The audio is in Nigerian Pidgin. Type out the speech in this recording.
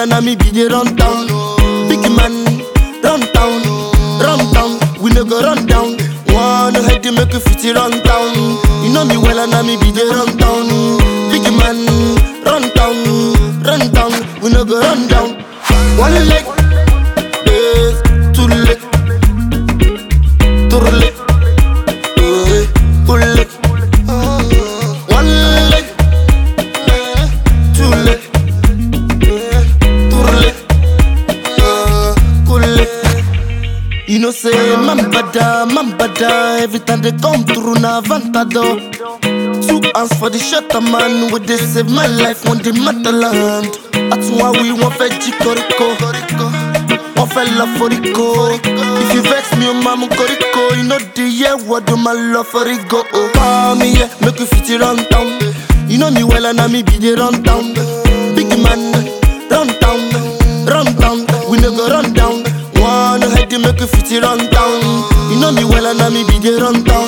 and I me be the run down. Big man, run down, run down. We no go run down. One head to make you fit it run down. You know me well and I me be the run down. Big man, run down, run down. We no go run down. One leg, yes, two leg, two leg, eh, two leg. One leg, two leg, two leg, uh, two leg. You know say man bada, man bada Every time they come through na vantado Two hands for the shutter man With they save my life on the motherland That's why we want fẹ́ jí koríko Wọ́n fẹ́ lọ foríko If you vex me o máa mú koríko You know the year word o máa lọ foríko oh. Call me yeah, make you fit it run down You know me well and na me be the run down Big man, run down, run down We no go run down One head to make you fit it run down You know me well and na me be the run down